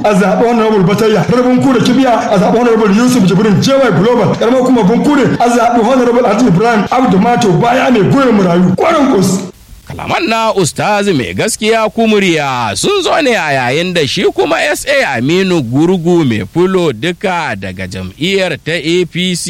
a zaɓi honorable batayya rabin kure kibiya a zaɓi honorable yusuf jibrin jewa global karamar kuma bunkure a zaɓi honorable alhaji ibrahim abdu mato baya mai goyon murayu kwarin kus kalaman na ustazi mai gaskiya kumuriya sun zo ne a yayin da shi kuma sa aminu gurgu mai fulo duka daga jam'iyyar ta apc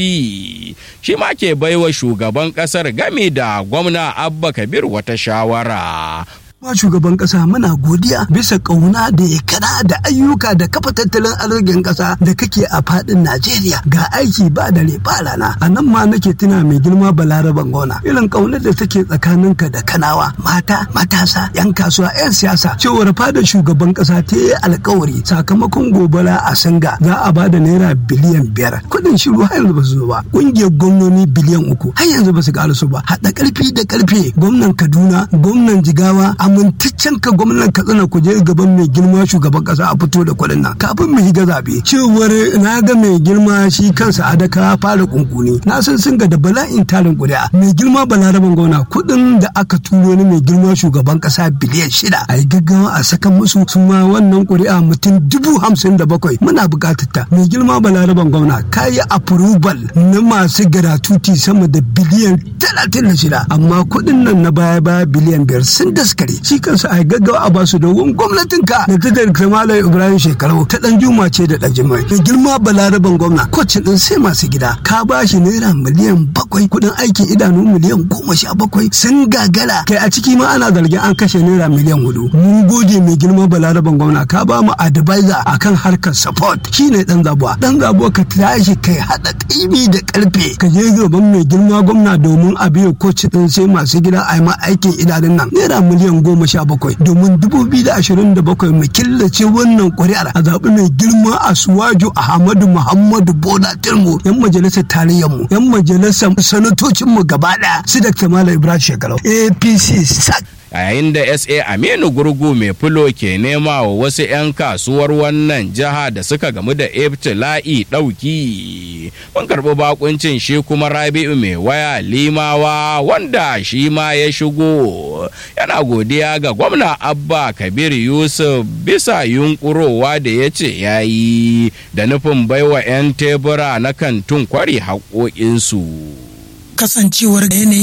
shi ma ke baiwa shugaban kasar gami da gwamna abba kabir wata shawara ma shugaban kasa muna godiya bisa kauna da ya kana da ayyuka da kafa tattalin arzikin kasa da kake a fadin Najeriya ga aiki ba da ba rana a nan ma nake tuna mai girma balaraban gona irin kaunar da take tsakaninka da kanawa mata matasa yan kasuwa yan siyasa cewar fada shugaban kasa ta yi alkawari sakamakon gobara a singa za a bada naira biliyan biyar kuɗin shiru har yanzu ba su zo ba ƙungiyar gwamnoni biliyan uku har yanzu ba su ƙarasu ba haɗa ƙarfi da ƙarfe gwamnan Kaduna gwamnan Jigawa amintaccen ka gwamnan katsina ku je gaban mai girma shugaban kasa a fito da kuɗin nan kafin mu higa zabe cewar na ga mai girma shi kansa adaka fara kunkuni na san sun ga da bala'in tarin kuri'a mai girma balaraban gwamna kuɗin da aka turo ni mai girma shugaban kasa biliyan shida a yi gaggawa a saka musu su ma wannan kuri'a mutum dubu hamsin da bakwai muna buƙatar ta mai girma balaraban gwamna ka yi approval na masu gratuity sama da biliyan talatin da shida amma kuɗin nan na baya baya biliyan biyar sun daskare shi kansa a gaggawa a basu domin gwamnatin ka da ta da malam ibrahim shekaru ta dan juma ce da dan jimai da girma balaraban gwamna kwacin din sai masu gida ka ba shi naira miliyan bakwai kudin aikin idanu miliyan goma sha bakwai sun gagara kai a ciki ma ana zargin an kashe naira miliyan hudu mun gode mai girma balaraban gwamna ka ba mu advisor akan harkar support shine dan zabuwa dan zabuwa ka tashi kai hada kaimi da karfe ka je gaban mai girma gwamna domin a biya kwacin din sai masu gida a yi ma aikin idanun nan naira miliyan goma goma sha bakwai domin dubu biyu da ashirin da bakwai mu killace wannan ƙuri'ar a zaɓi mai girma a suwaju ahmadu muhammadu bola tilmu yan majalisar tarayyar mu yan majalisar sanatocin mu gaba ɗaya su da kamala ibrahim shekarau apc sak a yayin da sa aminu gurgu mai fulo ke nema wa wasu 'yan kasuwar wannan jiha da suka gamu da ibtila'i ɗauki mun karɓi bakuncin shi kuma rabi'u mai waya limawa wanda shi ma ya shigo yana godiya ga gwamna abba kabir yusuf bisa yunkurowa da ya ce ya yi da nufin baiwa 'yan tebura na kantin kwari haƙoƙinsu kasancewar yanayin